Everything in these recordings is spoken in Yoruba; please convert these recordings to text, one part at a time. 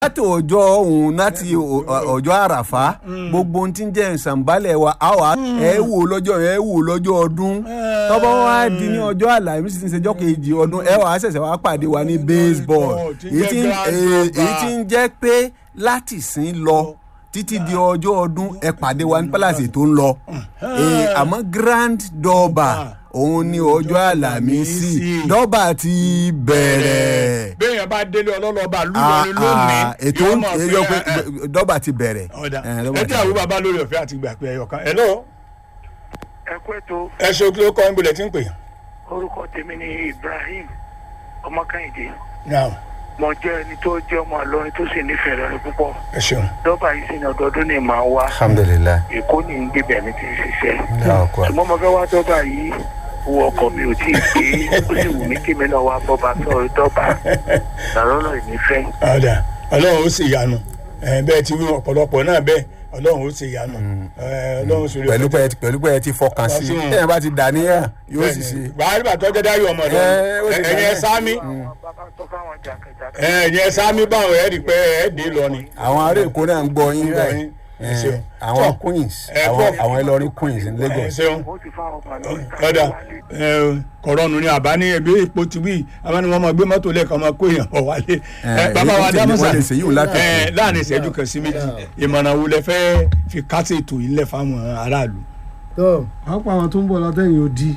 láti ọjọ́ òun láti ọ- ọ- ọjọ́ àràfá gbogbo ohun tí ń jẹ́ ìsànbalẹ̀ wa a wà ẹ wò lọ́jọ́ ẹ wò lọ́jọ́ ọdún tọ́bọ̀ wá di ní ọjọ́ àlàmísì tí ń ṣèjọ́ kejì ọdún ẹ wà á ṣẹ̀ṣẹ̀ wá pàdé wa ní baseball tí ń èyí jẹ́ tí ń- grand eh, number. èyí tí ń jẹ́ pé láti sìn lọ títí di ọjọ́ ọdún ẹ pàdé wa ní palace tó ń lọ Eh, àmọ́ grand dọ́bà òun ní ọjọ́ àlàmísì Àlàmísì. dọ́bà ti bẹ̀rẹ̀ béèyàn bá délé ọlọ́lọ́ba Ah, lúlọrin lónìí ah, ètò yóò mọ̀ èyọ pé pé, eh, dọ́bà ti bẹ̀rẹ̀. ọ̀dà Eh, dọ́bà ẹ ti tí àwọn bẹ̀rẹ̀. bàbá lórí ọ̀fẹ́ àti gbà pé ẹyọ kan ẹ lọ ẹ kú ètò ẹ ṣe kí ló kọ́ níbo lẹ ti ń pè. orúkọ tèmi ni ibrahim ọmọkàyìndé Now, mo jẹ́ ẹni tó jẹ́ ọmọ àlọrin tó sì nífẹ̀ẹ́ lọrin púpọ̀ ẹ ṣeun. dọ́bà yìí sì ní ọdọọdún ní màá wá alhamdulilayi èkó ní ń gbé bẹ̀mí ti ń ṣiṣẹ́ Allahu Akbar. ṣùgbọ́n mo fẹ́ wá dọ́bà yìí owó ọkọ̀ mi ò tíì gbé ó sì wù mí kí mi náà wá bọ́ba sọ̀rọ̀ dọ́bà làrọ́lọ́ ìnífẹ́ ọ̀dà ọlọ́run ó sì yanu ẹ bẹ́ẹ̀ ti wí ọ̀pọ̀lọpọ̀ náà bẹ́ẹ̀ ọlọ́run ó sì yanu ẹ, ọlọ́run sì rí pẹ̀lú pé pẹ̀lú pé ẹ ti fọkàn sí i Fọkàn sí i. tẹ́yìn bá ti dà níyà yóò sì ṣe. wàhálì bàtọ́ jẹ́ dáyọ̀ ọmọ rẹ Ẹ, ó sì ẹ̀yin ẹ dáná. sáámi bàbá tó fáwọn jàkẹ́jàkẹ́ ẹ̀yin ẹ sáámi báwọn ẹ̀ rí pé ẹ̀ dé lọ ni. àwọn ará èkó náà ń gbọ́ yín Ń gbọ́ bẹ́ẹ̀ yín. Ẹ Eh, ṣeun. àwọn Tọ́. queens Ẹ àwọn bọ́. àwọn Ìlọrin queens ní ẹ Lagos. ṣeun ó sì fáwọn ọmọ àlọrin ọ̀dà kọ̀rọ̀nù ni àbá ní ebi epo ti wí àbá ni wọ́n máa gbé mọ́tò lẹ́ẹ̀kan máa kó èèyàn bọ̀ wálé. Eh, Ẹ, bàbá èyí wa tó tẹ̀lé dámọ́sà wọ́n lè ṣèyí òun láti ẹ, ẹ̀kọ́. láàrin ìṣẹ́jú kan sí méjì ìmọ̀ràn wo lẹ fẹ́ fi kásẹ̀ ètò yìí lẹ̀ fáwọn aráàlú. tó pápá àwọn tó ń bọ̀ látẹ̀yìn odi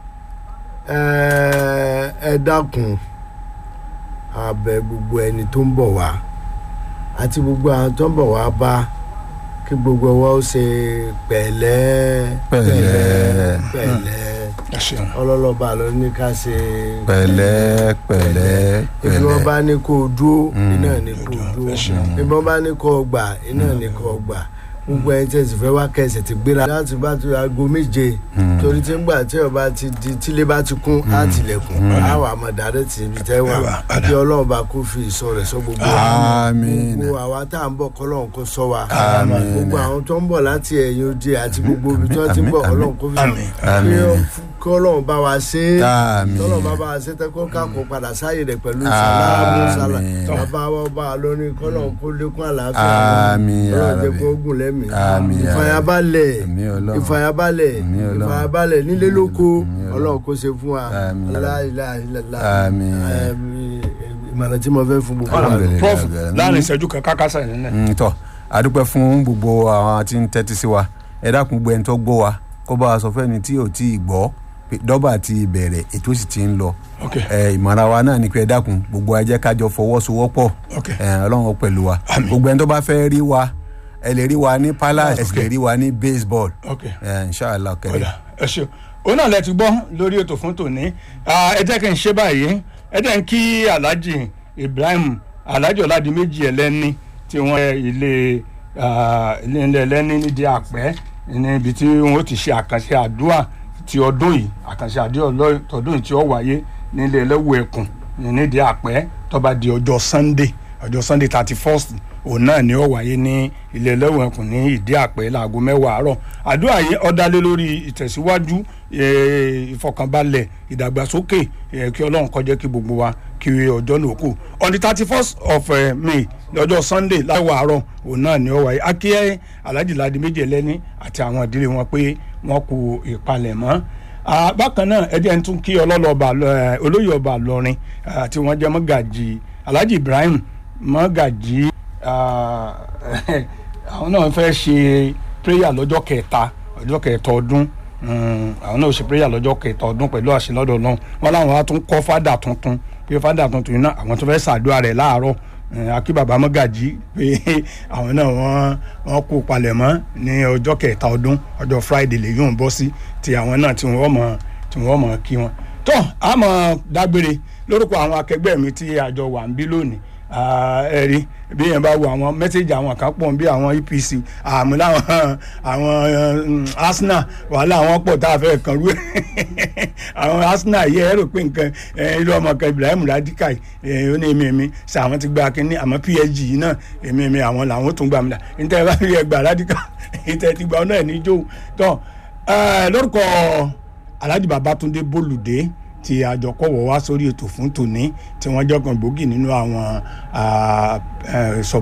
ẹ ẹ dákun abẹ gbogbo ẹni tó ń bọ̀ wá àti gbogbo àwọn tó ń bọ̀ wá bá kí gbogbo wa ó ṣe pẹ̀lẹ́ Pẹ̀lẹ́. pẹ̀lẹ́ ẹ ṣeun. ọlọ́lọ́ba ló ní ká ṣe pẹ̀lẹ́ pẹ̀lẹ́ ibi wọn pẹ̀lẹ́. bá ní kó o dúró iná ní kó o dúró ẹ ṣeun. ibi wọn bá ní kó o gbà iná ní kó o gbà gbogbo ẹni tí ẹ sì fẹ́ wá kẹsẹ̀ ti gbéra láti bá tó aago méje torí tí ń gbà tí ọba ti di tílé bá ti kún á tilẹ̀kùn á wà mọ̀ dáadé tì ibi tẹ́ wà Ẹ wà, padà. kí ọlọ́run bá kó fi ìsọ rẹ̀ sọ gbogbo wa Àmín. gbogbo àwa tá à ń bọ̀ kọ́lọ́run kó sọ wa Àmín. gbogbo àwọn tó ń bọ̀ láti ẹ̀yìn odi àti gbogbo ibi tí wọ́n ti ń bọ̀ Àmín, ọlọ́run kó fi àmín, àmín. kí ọlọ́run bá wa ṣe é Àmín. tọ́lọ̀ bá bá a ṣe tẹ́kọ́ káàkó padà sáyè rẹ̀ pẹ̀lú Àmín. sàlámù sàlá bàbá wa bá a lórí kọ́lọ̀ kó lékún àlàáfíà Àmín, ya ọlọ́run jẹ́ Rabbi. kó gùn lẹ́mìí Àmín, ya ìfàyàbalẹ̀ Àmín, Ọlọ́run. ìfàyàbalẹ̀ Àmín, Ọlọ́run. ìfàyàbalẹ̀ nílé lóko Àmín, Ọlọ́run. ọlọ́run kó ṣe fún wa Àmín. aláìláìlá Àmín. ìmọ̀ràn tí mo fẹ́ fún gbogbo wa Alhamdulillah. prof Alhamdulillah. láàrin ìṣẹ́jú kan kákásá yẹn náà. Mm, tọ́ adúpẹ́ fún gbogbo àwọn tí ń tẹ́tí sí wa ẹ dákun gbogbo ẹni tó gbọ́ wa kó bá wa sọ fẹ́ni tí ò tí ì gbọ́ pé dọ́bà ti bẹ̀rẹ̀ ètò sì ti ń lọ ok ẹ ìmọ̀ràn wa náà ni pé ẹ dákun gbogbo ẹ jẹ́ kájọ fọwọ́sowọ́pọ̀ ok ẹ ọlọ́run ó pẹ̀lú wa Àmín. gbogbo ẹni tó bá fẹ́ rí wa ẹ lè rí wa ní palace ẹ sì lè rí wa ní baseball ok ẹ inshallah kẹrẹ. ọ̀dà ẹ ṣeun òun náà lẹ ti gbọ́ lórí ètò fún tòní Ah, ẹ jẹ́ kí n ṣe báyìí ẹ jẹ́ n kí alhaji ibrahim alhaji ọ̀làdìmẹ́jì ẹlẹ́ni tí wọ́n ẹ ilé ah, ilé ilé ẹlẹ́ni nídìí àpẹ́ níbi tí wọ́n ti ṣe àkànṣe àdúrà ti ọdún yìí àkànṣe àdúrà ọlọ́- tọdún yìí tí ó wáyé nílé ẹlẹ́wọ̀ ẹkùn nídìí àpẹ́ tó bá di ọjọ́ sunday ọjọ́ sunday thirty first òun náà ni ó wáyé ní ilé ẹlẹ́wọ̀n ẹkùn ní ìdí àpẹ́ láago mẹ́wàá àárọ̀ àdúrà yìí ó dá lé lórí ìtẹ̀síwájú eh, ìfọkànbalẹ̀ ìdàgbàsókè eh, kí ọlọ́run kó jẹ́ kí gbogbo wa kí ọjọ́ náà kù on the thirty first of eh, may lọ́jọ́ sunday láwọ̀ àárọ̀ òun náà ni ó wáyé akíyẹ́ alhaji ladi méjì ẹlẹ́ni àti àwọn ìdílé wọn pé wọ́n kú ìpalẹ̀mọ́ Ah, bákan náà ẹ jẹ́ ń tún kí ọlọ́lọ́ba eh, olóyè ọba lọrin ah, tí wọ́n jẹ́ mọ́gàjì alhaji ibrahim mọ́gàjì ah, àwọn náà fẹ́ ṣe prayer lọ́jọ́ kẹta ọjọ́ kẹta ọdún Mm, àwọn náà ṣe prayer lọ́jọ́ kẹta ọdún pẹ̀lú àṣelọ́dọ̀ náà wọ́n láwọn á tún kọ́ fádà tuntun pé fádà tuntun yìí náà àwọn tó fẹ́ ṣàdúrà rẹ̀ láàárọ̀ Eh, akí baba mọ́gàjì pé àwọn náà wọ́n wọ́n kó palẹ̀mọ́ ní ọjọ́ kẹta ọdún ọjọ́ friday lè yóò bọ́ sí ti àwọn náà tí wọ́n mọ̀ tí wọ́n mọ̀ kí wọn. tó a mọ̀ dágbére lórúkọ àwọn akẹgbẹ́ mi tí àjọ wà ń bí lónìí Ah, ẹ rí bí yẹn bá wo àwọn mẹ́sẹ̀gì àwọn kan pọ̀ bí àwọn EPC àmì láwọn àwọn um, Arsenal wàhálà àwọn pọ̀ tá a fẹ́ kan rú ẹ̀ àwọn Arsenal yẹ ẹ rò pé nǹkan ẹ irú ọmọ kan Ibrahim Radical ẹ ó ní èmi èmi ṣe àwọn ti gba kínní àmọ́ PSG yìí náà èmi èmi àwọn làwọn tó ń gbà mí là níta ẹ bá rí ẹgbà Radical níta ti gba ọ náà ní jó tó ẹ lórúkọ Alhaji Babatunde Bolùdé tí àjọkọ̀wọ̀ wá sórí ètò fún tòní tí wọ́n jọkàn gbòógì nínú àwọn ah, eh,